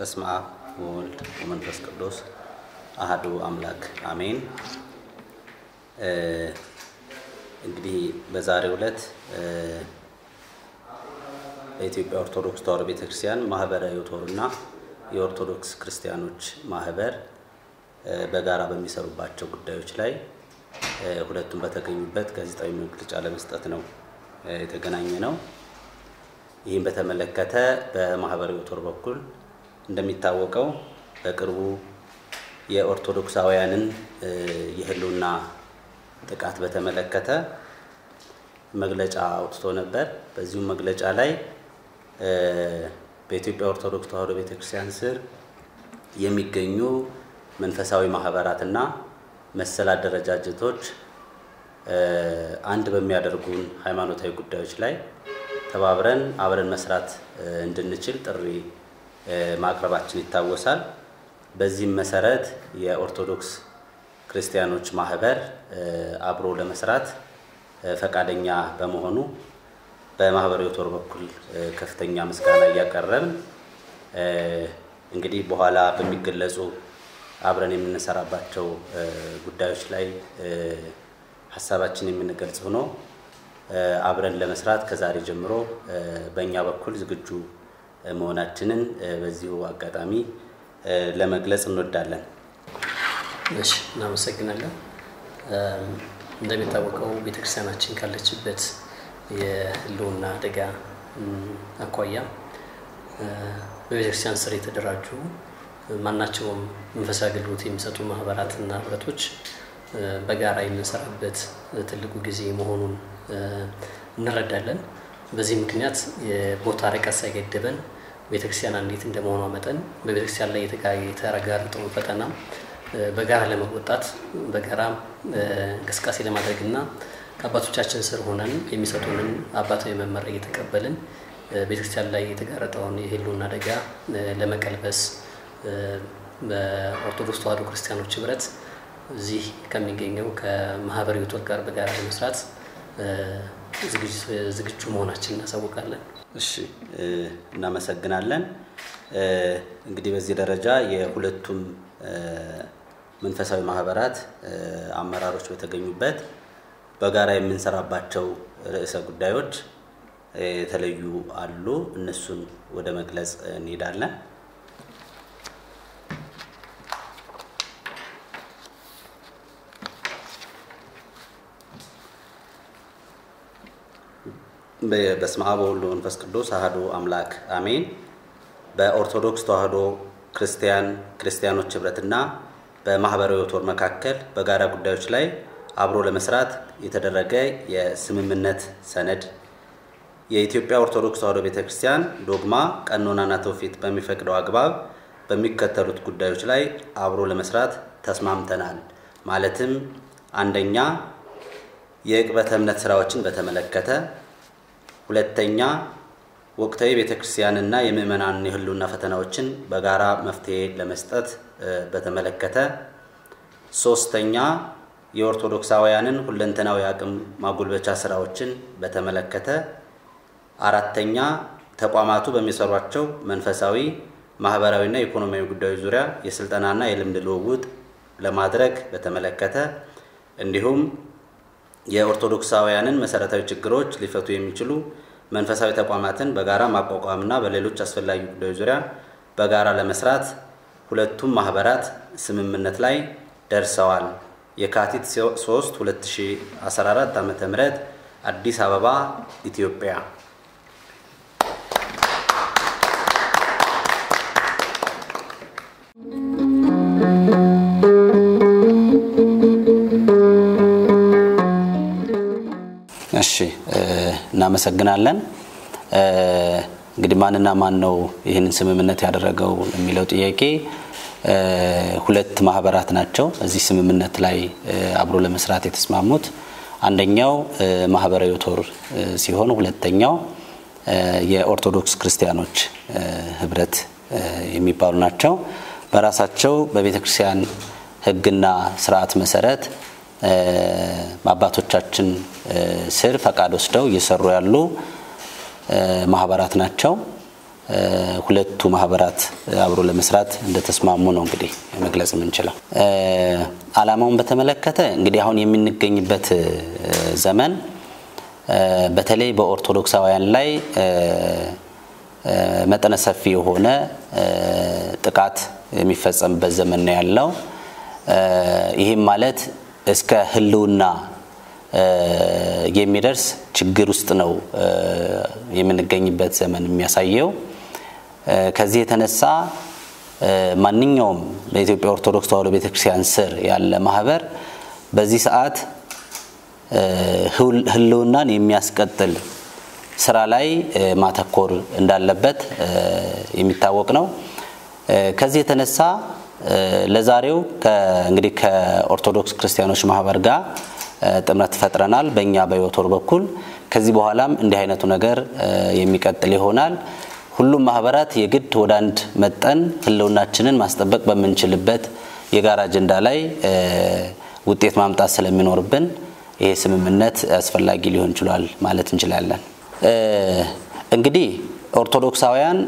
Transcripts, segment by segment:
በስመ አብ ወወልድ ወመንፈስ ቅዱስ አህዱ አምላክ አሜን። እንግዲህ በዛሬው ዕለት በኢትዮጵያ ኦርቶዶክስ ተዋሕዶ ቤተክርስቲያን ማህበረ ዮቶርና የኦርቶዶክስ ክርስቲያኖች ማህበር በጋራ በሚሰሩባቸው ጉዳዮች ላይ ሁለቱም በተገኙበት ጋዜጣዊ መግለጫ ለመስጠት ነው የተገናኘ ነው። ይህም በተመለከተ በማህበረ ዮቶር በኩል እንደሚታወቀው በቅርቡ የኦርቶዶክሳውያንን የህልውና ጥቃት በተመለከተ መግለጫ አውጥቶ ነበር። በዚሁም መግለጫ ላይ በኢትዮጵያ ኦርቶዶክስ ተዋሕዶ ቤተክርስቲያን ስር የሚገኙ መንፈሳዊ ማህበራትና መሰል አደረጃጀቶች አንድ በሚያደርጉን ሃይማኖታዊ ጉዳዮች ላይ ተባብረን አብረን መስራት እንድንችል ጥሪ ማቅረባችን ይታወሳል። በዚህም መሰረት የኦርቶዶክስ ክርስቲያኖች ማህበር አብሮ ለመስራት ፈቃደኛ በመሆኑ በማህበረ ዮቶር በኩል ከፍተኛ ምስጋና እያቀረብን እንግዲህ በኋላ በሚገለጹ አብረን የምንሰራባቸው ጉዳዮች ላይ ሀሳባችን የምንገልጽ ሆኖ አብረን ለመስራት ከዛሬ ጀምሮ በእኛ በኩል ዝግጁ መሆናችንን በዚሁ አጋጣሚ ለመግለጽ እንወዳለን። እሺ፣ እናመሰግናለን። እንደሚታወቀው ቤተክርስቲያናችን ካለችበት የህልውና አደጋ አኳያ በቤተክርስቲያን ስር የተደራጁ ማናቸውም መንፈሳዊ አገልግሎት የሚሰጡ ማህበራትና ህብረቶች በጋራ የምንሰራበት ትልቁ ጊዜ መሆኑን እንረዳለን። በዚህ ምክንያት የቦታ ርቀት ሳይገድበን ቤተክርስቲያን አንዲት እንደመሆኗ መጠን በቤተክርስቲያን ላይ የተጋረጠውን ፈተና በጋራ ለመወጣት በጋራ እንቅስቃሴ ለማድረግና ከአባቶቻችን ስር ሆነን የሚሰጡንን አባታዊ መመሪያ እየተቀበልን ቤተክርስቲያን ላይ የተጋረጠውን የህልውና አደጋ ለመቀልበስ በኦርቶዶክስ ተዋሕዶ ክርስቲያኖች ህብረት እዚህ ከሚገኘው ከማህበረ ዮቶር ጋር በጋራ ለመስራት ዝግጁ መሆናችን እናሳውቃለን። እሺ፣ እናመሰግናለን። እንግዲህ በዚህ ደረጃ የሁለቱም መንፈሳዊ ማህበራት አመራሮች በተገኙበት በጋራ የምንሰራባቸው ርዕሰ ጉዳዮች የተለዩ አሉ። እነሱን ወደ መግለጽ እንሄዳለን። በስመ አብ ወወልድ ወመንፈስ ቅዱስ አሐዱ አምላክ አሜን። በኦርቶዶክስ ተዋሕዶ ክርስቲያን ክርስቲያኖች ህብረትና በማህበረ ዮቶር መካከል በጋራ ጉዳዮች ላይ አብሮ ለመስራት የተደረገ የስምምነት ሰነድ የኢትዮጵያ ኦርቶዶክስ ተዋሕዶ ቤተክርስቲያን ዶግማ፣ ቀኖናና ትውፊት በሚፈቅደው አግባብ በሚከተሉት ጉዳዮች ላይ አብሮ ለመስራት ተስማምተናል። ማለትም አንደኛ የዕቅበተ እምነት ስራዎችን በተመለከተ ሁለተኛ ወቅታዊ ቤተክርስቲያንና የምዕመናን የህልውና ፈተናዎችን በጋራ መፍትሄ ለመስጠት በተመለከተ፣ ሶስተኛ የኦርቶዶክሳውያንን ሁለንተናዊ አቅም ማጎልበቻ ስራዎችን በተመለከተ፣ አራተኛ ተቋማቱ በሚሰሯቸው መንፈሳዊ ማህበራዊና ኢኮኖሚያዊ ጉዳዮች ዙሪያ የስልጠናና የልምድ ልውውጥ ለማድረግ በተመለከተ እንዲሁም የኦርቶዶክሳውያንን መሰረታዊ ችግሮች ሊፈቱ የሚችሉ መንፈሳዊ ተቋማትን በጋራ ማቋቋምና በሌሎች አስፈላጊ ጉዳዮች ዙሪያ በጋራ ለመስራት ሁለቱም ማህበራት ስምምነት ላይ ደርሰዋል። የካቲት 3 2014 ዓ.ም አዲስ አበባ ኢትዮጵያ። እሺ እናመሰግናለን። እንግዲህ ማንና ማን ነው ይህንን ስምምነት ያደረገው የሚለው ጥያቄ ሁለት ማህበራት ናቸው እዚህ ስምምነት ላይ አብሮ ለመስራት የተስማሙት። አንደኛው ማህበረ ዮቶር ሲሆን ሁለተኛው የኦርቶዶክስ ክርስቲያኖች ህብረት የሚባሉ ናቸው። በራሳቸው በቤተ ክርስቲያን ሕግና ስርዓት መሰረት አባቶቻችን ስር ፈቃድ ወስደው እየሰሩ ያሉ ማህበራት ናቸው። ሁለቱ ማህበራት አብሮ ለመስራት እንደተስማሙ ነው እንግዲህ መግለጽ የምንችለው። ዓላማውን በተመለከተ እንግዲህ አሁን የምንገኝበት ዘመን በተለይ በኦርቶዶክሳውያን ላይ መጠነ ሰፊ የሆነ ጥቃት የሚፈጸምበት ዘመን ነው ያለው። ይህም ማለት እስከ ሕልውና የሚደርስ ችግር ውስጥ ነው የምንገኝበት ዘመን የሚያሳየው። ከዚህ የተነሳ ማንኛውም በኢትዮጵያ ኦርቶዶክስ ተዋሕዶ ቤተክርስቲያን ስር ያለ ማህበር በዚህ ሰዓት ሕልውናን የሚያስቀጥል ስራ ላይ ማተኮር እንዳለበት የሚታወቅ ነው። ከዚህ የተነሳ ለዛሬው እንግዲህ ከኦርቶዶክስ ክርስቲያኖች ማህበር ጋር ጥምረት ፈጥረናል። በእኛ በዮቶር በኩል ከዚህ በኋላም እንዲህ አይነቱ ነገር የሚቀጥል ይሆናል። ሁሉም ማህበራት የግድ ወደ አንድ መጠን ህልውናችንን ማስጠበቅ በምንችልበት የጋራ አጀንዳ ላይ ውጤት ማምጣት ስለሚኖርብን ይሄ ስምምነት አስፈላጊ ሊሆን ችሏል ማለት እንችላለን። እንግዲህ ኦርቶዶክሳውያን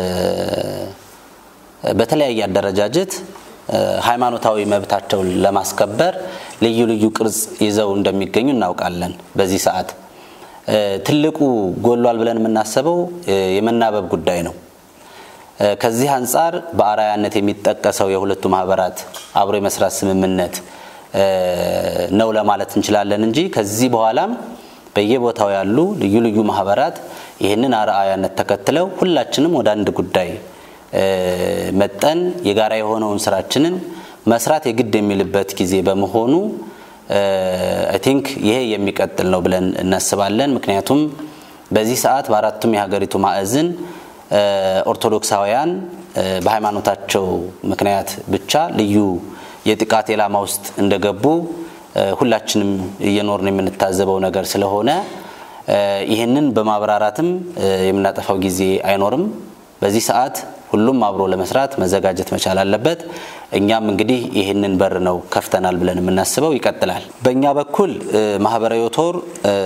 በተለያየ አደረጃጀት ሃይማኖታዊ መብታቸውን ለማስከበር ልዩ ልዩ ቅርጽ ይዘው እንደሚገኙ እናውቃለን። በዚህ ሰዓት ትልቁ ጎሏል ብለን የምናስበው የመናበብ ጉዳይ ነው። ከዚህ አንጻር በአርአያነት የሚጠቀሰው የሁለቱ ማህበራት አብሮ የመስራት ስምምነት ነው ለማለት እንችላለን እንጂ ከዚህ በኋላም በየቦታው ያሉ ልዩ ልዩ ማህበራት ይህንን አርአያነት ተከትለው ሁላችንም ወደ አንድ ጉዳይ መጠን የጋራ የሆነውን ስራችንን መስራት የግድ የሚልበት ጊዜ በመሆኑ አይ ቲንክ ይሄ የሚቀጥል ነው ብለን እናስባለን። ምክንያቱም በዚህ ሰዓት በአራቱም የሀገሪቱ ማዕዝን ኦርቶዶክሳውያን በሃይማኖታቸው ምክንያት ብቻ ልዩ የጥቃት ኢላማ ውስጥ እንደገቡ ሁላችንም እየኖርን የምንታዘበው ነገር ስለሆነ ይህንን በማብራራትም የምናጠፋው ጊዜ አይኖርም። በዚህ ሰዓት ሁሉም አብሮ ለመስራት መዘጋጀት መቻል አለበት። እኛም እንግዲህ ይህንን በር ነው ከፍተናል ብለን የምናስበው ይቀጥላል። በእኛ በኩል ማህበረ ዮቶር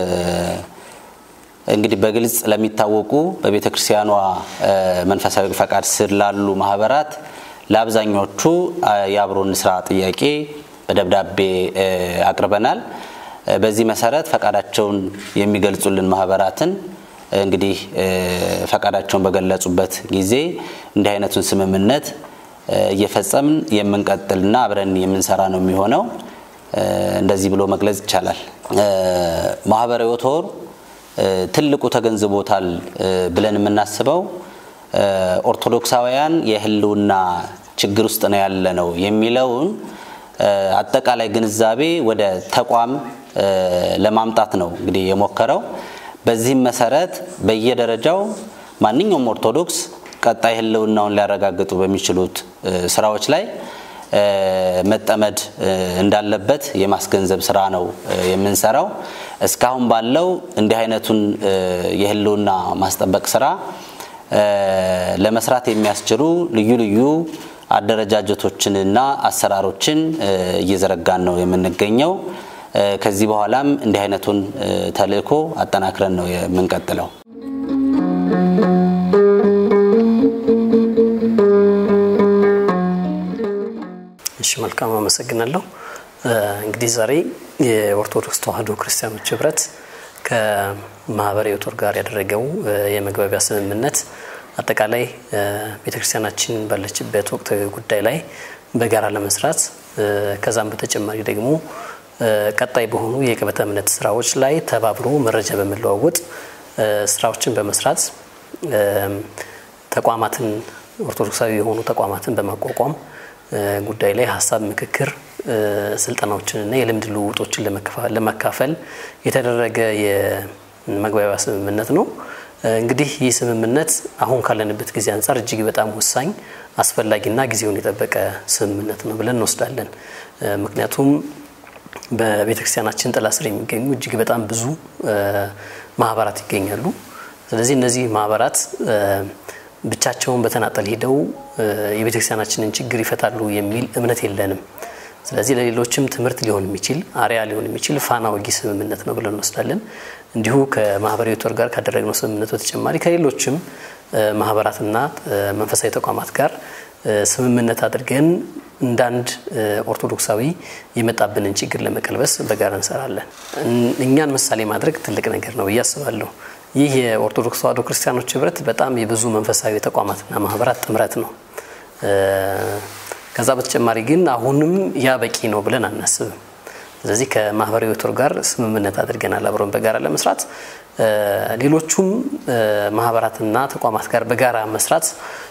እንግዲህ በግልጽ ለሚታወቁ በቤተ ክርስቲያኗ መንፈሳዊ ፈቃድ ስር ላሉ ማህበራት ለአብዛኞቹ የአብሮን ስራ ጥያቄ በደብዳቤ አቅርበናል። በዚህ መሰረት ፈቃዳቸውን የሚገልጹልን ማህበራትን እንግዲህ ፈቃዳቸውን በገለጹበት ጊዜ እንዲህ አይነቱን ስምምነት እየፈጸምን የምንቀጥልና አብረን የምንሰራ ነው የሚሆነው። እንደዚህ ብሎ መግለጽ ይቻላል። ማህበረ ዮቶር ትልቁ ተገንዝቦታል ብለን የምናስበው ኦርቶዶክሳውያን የህልውና ችግር ውስጥ ነው ያለ ነው የሚለውን አጠቃላይ ግንዛቤ ወደ ተቋም ለማምጣት ነው እንግዲህ የሞከረው። በዚህም መሰረት በየደረጃው ማንኛውም ኦርቶዶክስ ቀጣይ ህልውናውን ሊያረጋግጡ በሚችሉት ስራዎች ላይ መጠመድ እንዳለበት የማስገንዘብ ስራ ነው የምንሰራው። እስካሁን ባለው እንዲህ አይነቱን የህልውና ማስጠበቅ ስራ ለመስራት የሚያስችሉ ልዩ ልዩ አደረጃጀቶችንና አሰራሮችን እየዘረጋን ነው የምንገኘው። ከዚህ በኋላም እንዲህ አይነቱን ተልእኮ አጠናክረን ነው የምንቀጥለው። እሺ፣ መልካም አመሰግናለሁ። እንግዲህ ዛሬ የኦርቶዶክስ ተዋሕዶ ክርስቲያኖች ህብረት ከማህበረ ዮቶር ጋር ያደረገው የመግባቢያ ስምምነት አጠቃላይ ቤተክርስቲያናችን ባለችበት ወቅታዊ ጉዳይ ላይ በጋራ ለመስራት ከዛም በተጨማሪ ደግሞ ቀጣይ በሆኑ የቅበተ እምነት ስራዎች ላይ ተባብሮ መረጃ በመለዋወጥ ስራዎችን በመስራት ተቋማትን ኦርቶዶክሳዊ የሆኑ ተቋማትን በማቋቋም ጉዳይ ላይ ሀሳብ ምክክር፣ ስልጠናዎችንና የልምድ ልውውጦችን ለመካፈል የተደረገ የመግባቢያ ስምምነት ነው። እንግዲህ ይህ ስምምነት አሁን ካለንበት ጊዜ አንጻር እጅግ በጣም ወሳኝ አስፈላጊና ጊዜውን የጠበቀ ስምምነት ነው ብለን እንወስዳለን። ምክንያቱም በቤተ ክርስቲያናችን ጥላ ስር የሚገኙ እጅግ በጣም ብዙ ማህበራት ይገኛሉ። ስለዚህ እነዚህ ማህበራት ብቻቸውን በተናጠል ሄደው የቤተ ክርስቲያናችንን ችግር ይፈታሉ የሚል እምነት የለንም። ስለዚህ ለሌሎችም ትምህርት ሊሆን የሚችል አሪያ ሊሆን የሚችል ፋና ወጊ ስምምነት ነው ብለን እንወስዳለን። እንዲሁ ከማህበራዊ ቶር ጋር ካደረግነው ስምምነት በተጨማሪ ከሌሎችም ማህበራትና መንፈሳዊ ተቋማት ጋር ስምምነት አድርገን እንዳንድ ኦርቶዶክሳዊ የመጣብንን ችግር ለመቀልበስ በጋራ እንሰራለን። እኛን ምሳሌ ማድረግ ትልቅ ነገር ነው ብዬ አስባለሁ። ይህ የኦርቶዶክስ ተዋሕዶ ክርስቲያኖች ህብረት በጣም የብዙ መንፈሳዊ ተቋማትና ማህበራት ጥምረት ነው። ከዛ በተጨማሪ ግን አሁንም ያ በቂ ነው ብለን አናስብም። ስለዚህ ከማህበራዊ ቶር ጋር ስምምነት አድርገናል አብረን በጋራ ለመስራት ሌሎቹም ማህበራትና ተቋማት ጋር በጋራ መስራት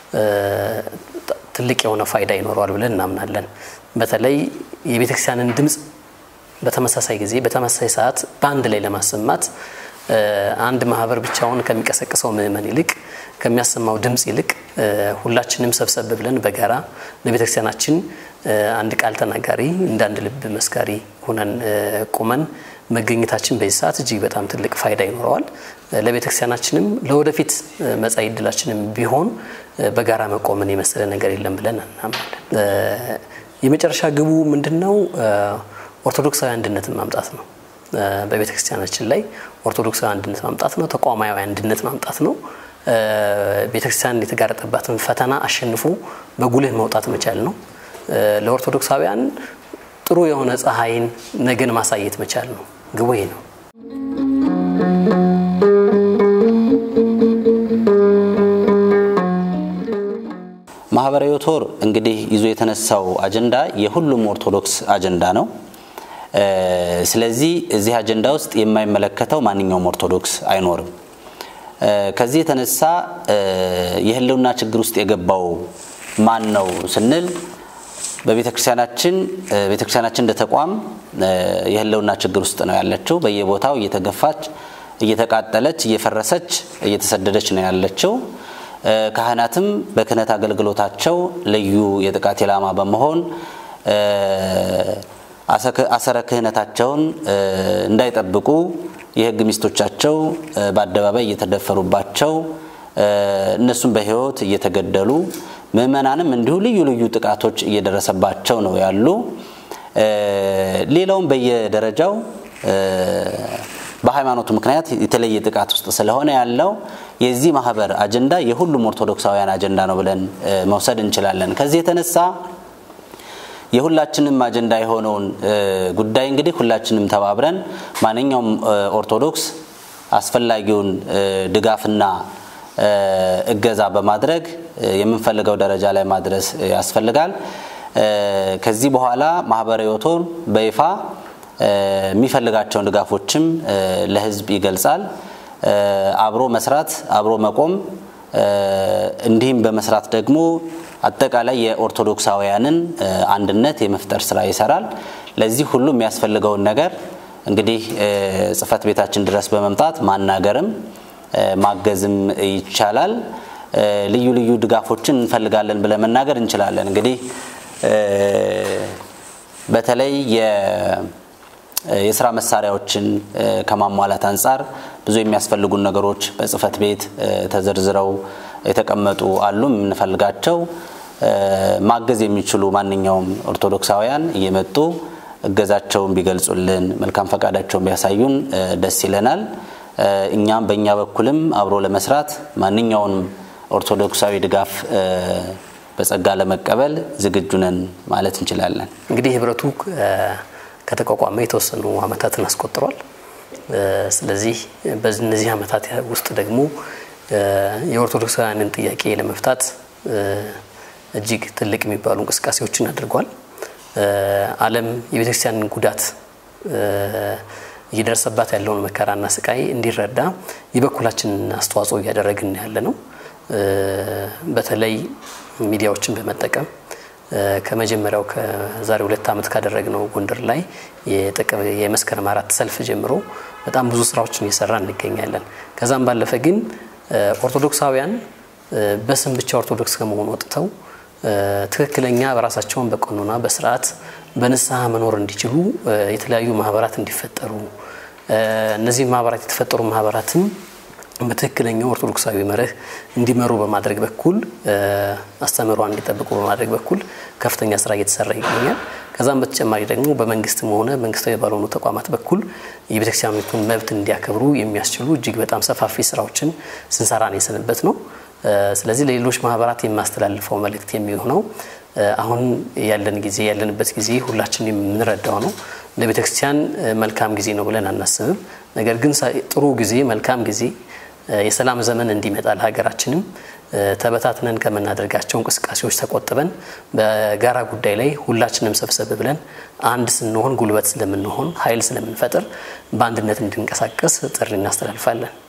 ትልቅ የሆነ ፋይዳ ይኖረዋል ብለን እናምናለን። በተለይ የቤተክርስቲያንን ድምፅ በተመሳሳይ ጊዜ በተመሳሳይ ሰዓት በአንድ ላይ ለማሰማት አንድ ማህበር ብቻውን ከሚቀሰቅሰው ምዕመን ይልቅ ከሚያሰማው ድምፅ ይልቅ ሁላችንም ሰብሰብ ብለን በጋራ ለቤተክርስቲያናችን አንድ ቃል ተናጋሪ እንደ አንድ ልብ መስካሪ ሆነን ቁመን መገኘታችን በዚህ ሰዓት እጅግ በጣም ትልቅ ፋይዳ ይኖረዋል። ለቤተክርስቲያናችንም ለወደፊት መጻኢ ዕድላችንም ቢሆን በጋራ መቆምን የመሰለ ነገር የለም ብለን እናምናለን። የመጨረሻ ግቡ ምንድን ነው? ኦርቶዶክሳዊ አንድነትን ማምጣት ነው። በቤተ ክርስቲያናችን ላይ ኦርቶዶክሳዊ አንድነት ማምጣት ነው። ተቋማዊ አንድነት ማምጣት ነው። ቤተክርስቲያን የተጋረጠባትን ፈተና አሸንፎ በጉልህ መውጣት መቻል ነው። ለኦርቶዶክሳውያን ጥሩ የሆነ ፀሐይን ነገን ማሳየት መቻል ነው። ግቡ ይሄ ነው። ማህበራዊ ቶር እንግዲህ ይዞ የተነሳው አጀንዳ የሁሉም ኦርቶዶክስ አጀንዳ ነው። ስለዚህ እዚህ አጀንዳ ውስጥ የማይመለከተው ማንኛውም ኦርቶዶክስ አይኖርም። ከዚህ የተነሳ የህልውና ችግር ውስጥ የገባው ማን ነው ስንል በቤተ ክርስቲያናችን ቤተ ክርስቲያናችን እንደ ተቋም የህልውና ችግር ውስጥ ነው ያለችው። በየቦታው እየተገፋች፣ እየተቃጠለች፣ እየፈረሰች፣ እየተሰደደች ነው ያለችው። ካህናትም በክህነት አገልግሎታቸው ልዩ የጥቃት ኢላማ በመሆን አሰረ ክህነታቸውን እንዳይጠብቁ የህግ ሚስቶቻቸው በአደባባይ እየተደፈሩባቸው እነሱም በህይወት እየተገደሉ ምእመናንም እንዲሁ ልዩ ልዩ ጥቃቶች እየደረሰባቸው ነው ያሉ። ሌላውም በየደረጃው በሃይማኖቱ ምክንያት የተለየ ጥቃት ውስጥ ስለሆነ ያለው የዚህ ማህበር አጀንዳ የሁሉም ኦርቶዶክሳውያን አጀንዳ ነው ብለን መውሰድ እንችላለን። ከዚህ የተነሳ የሁላችንም አጀንዳ የሆነውን ጉዳይ እንግዲህ ሁላችንም ተባብረን ማንኛውም ኦርቶዶክስ አስፈላጊውን ድጋፍና እገዛ በማድረግ የምንፈልገው ደረጃ ላይ ማድረስ ያስፈልጋል። ከዚህ በኋላ ማህበራዊ ቶር በይፋ የሚፈልጋቸውን ድጋፎችም ለህዝብ ይገልጻል። አብሮ መስራት፣ አብሮ መቆም እንዲህም በመስራት ደግሞ አጠቃላይ የኦርቶዶክሳውያንን አንድነት የመፍጠር ስራ ይሰራል። ለዚህ ሁሉ የሚያስፈልገውን ነገር እንግዲህ ጽህፈት ቤታችን ድረስ በመምጣት ማናገርም ማገዝም ይቻላል። ልዩ ልዩ ድጋፎችን እንፈልጋለን ብለን መናገር እንችላለን። እንግዲህ በተለይ የስራ መሳሪያዎችን ከማሟላት አንጻር ብዙ የሚያስፈልጉን ነገሮች በጽህፈት ቤት ተዘርዝረው የተቀመጡ አሉ። የምንፈልጋቸው ማገዝ የሚችሉ ማንኛውም ኦርቶዶክሳውያን እየመጡ እገዛቸውን ቢገልጹልን፣ መልካም ፈቃዳቸውን ቢያሳዩን ደስ ይለናል። እኛም በእኛ በኩልም አብሮ ለመስራት ማንኛውንም ኦርቶዶክሳዊ ድጋፍ በጸጋ ለመቀበል ዝግጁ ነን ማለት እንችላለን። እንግዲህ ህብረቱ ከተቋቋመ የተወሰኑ አመታትን አስቆጥሯል። ስለዚህ በእነዚህ አመታት ውስጥ ደግሞ የኦርቶዶክሳውያንን ጥያቄ ለመፍታት እጅግ ትልቅ የሚባሉ እንቅስቃሴዎችን አድርጓል። ዓለም የቤተክርስቲያንን ጉዳት እየደረሰባት ያለውን መከራና ስቃይ እንዲረዳ የበኩላችንን አስተዋጽኦ እያደረግን ያለ ነው። በተለይ ሚዲያዎችን በመጠቀም ከመጀመሪያው ከዛሬ ሁለት ዓመት ካደረግነው ጎንደር ላይ የመስከረም አራት ሰልፍ ጀምሮ በጣም ብዙ ስራዎችን እየሰራ እንገኛለን። ከዛም ባለፈ ግን ኦርቶዶክሳውያን በስም ብቻ ኦርቶዶክስ ከመሆኑ ወጥተው ትክክለኛ በራሳቸውን በቀኖና በስርዓት በንስሐ መኖር እንዲችሉ የተለያዩ ማህበራት እንዲፈጠሩ እነዚህ ማህበራት የተፈጠሩ ማህበራትም በትክክለኛው ኦርቶዶክሳዊ መርህ እንዲመሩ በማድረግ በኩል አስተምህሯን እንዲጠብቁ በማድረግ በኩል ከፍተኛ ስራ እየተሰራ ይገኛል። ከዛም በተጨማሪ ደግሞ በመንግስትም ሆነ መንግስታዊ ባልሆኑ ተቋማት በኩል የቤተክርስቲያኒቱን መብት እንዲያከብሩ የሚያስችሉ እጅግ በጣም ሰፋፊ ስራዎችን ስንሰራ ነው የሰንበት ነው። ስለዚህ ለሌሎች ማህበራት የማስተላልፈው መልእክት የሚሆነው አሁን ያለን ጊዜ ያለንበት ጊዜ ሁላችን የምንረዳው ነው። ለቤተክርስቲያን መልካም ጊዜ ነው ብለን አናስብም። ነገር ግን ጥሩ ጊዜ፣ መልካም ጊዜ፣ የሰላም ዘመን እንዲመጣ ለሀገራችንም ተበታትነን ከምናደርጋቸው እንቅስቃሴዎች ተቆጥበን በጋራ ጉዳይ ላይ ሁላችንም ሰብሰብ ብለን አንድ ስንሆን ጉልበት ስለምንሆን ኃይል ስለምንፈጥር በአንድነት እንድንቀሳቀስ ጥሪ እናስተላልፋለን።